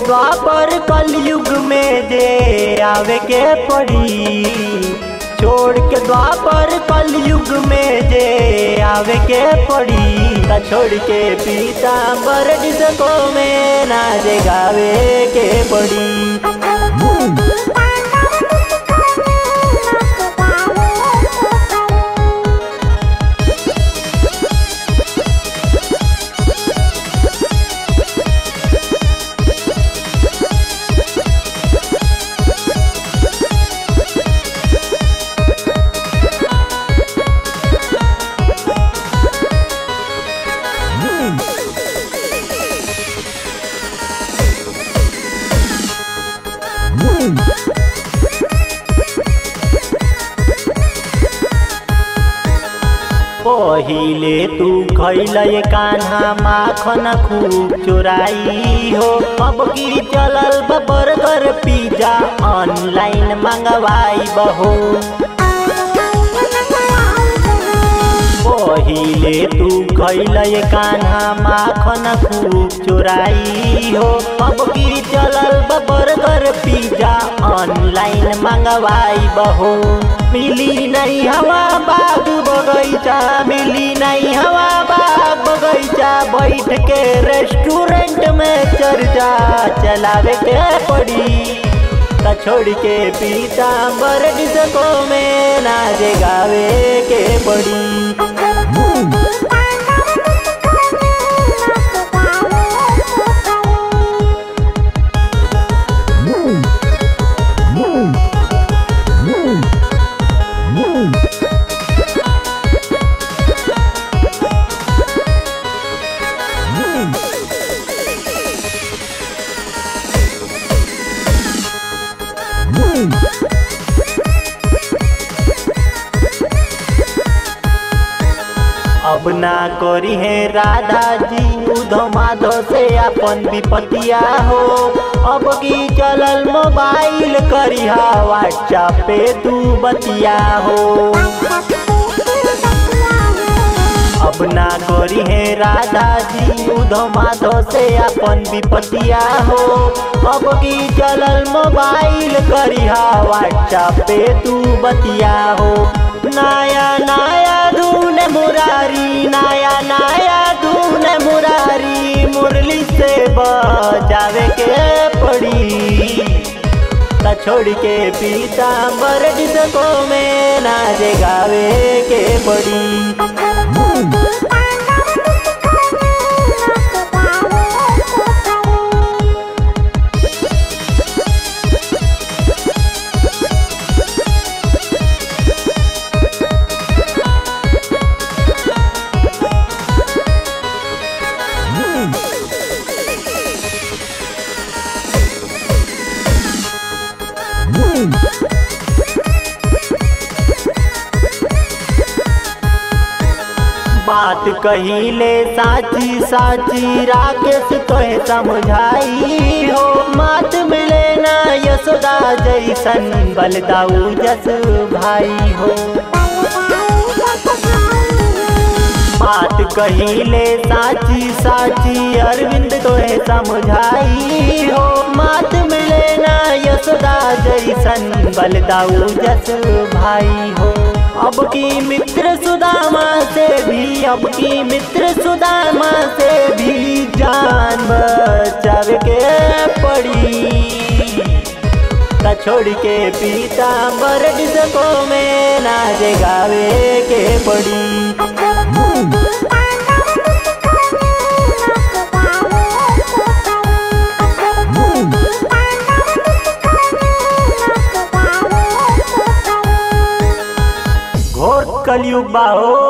द्वापर कलयुग में जे आवे के पड़ी छोड़ के द्वापर कलयुग में जे आवे के पड़ी त छोड़ के पीताम्बर डिस्को में नाच गावे के पड़ी पहिले तू खैल कान्हा माखन खूब चोराई हो अब की चलल बा बर्गर पिज्जा ऑनलाइन मंगवाई बहो पहिले तू खैल कान्हा माखन खूब चोराई हो अब की चलल बा बर्गर पिज्जा ऑनलाइन मंगवाई बहो मिली नहीं हवा बाग बगैचा मिली नहीं हवा बाग बगैचा बैठ के रेस्टोरेंट में चर्चा चलावे के पड़ी त छोड़ के पीताम्बर डिस्को में नाच गावे के पड़ी अब ना करी है राधा जी उधो माधो से अपन विपतिया हो अब की चलल मोबाइल करिहा व्हाट्सएप पे तू बतिया हो अब ना करी है राधा जी उधो माधो से अपन विपतिया हो अब की चलल मोबाइल करिहा व्हाट्सएप पे तू बतिया हो नया नया धून मुरारी नया नया धून मुरारी मुरली से बजावे के पड़ी त छोड़ के पीताम्बर डिस्को में नाच गावे के पड़ी बात कहिले साची साची राकेश तोहे समझाई हो मात मिले ना यशोदा जैसन बलदाऊ जस भाई हो बात कहिले साची साची अरविंद तोहे समझाई हो मात मिले ना यशोदा जैसन बलदाऊ जस भाई हो अब की मित्र सुदामा से भी अब की मित्र सुदामा से भी जान बचावे के पड़ी त छोड़ के पीताम्बर डिस्को में नाच गावे के पड़ी घोर कलयुग बाहो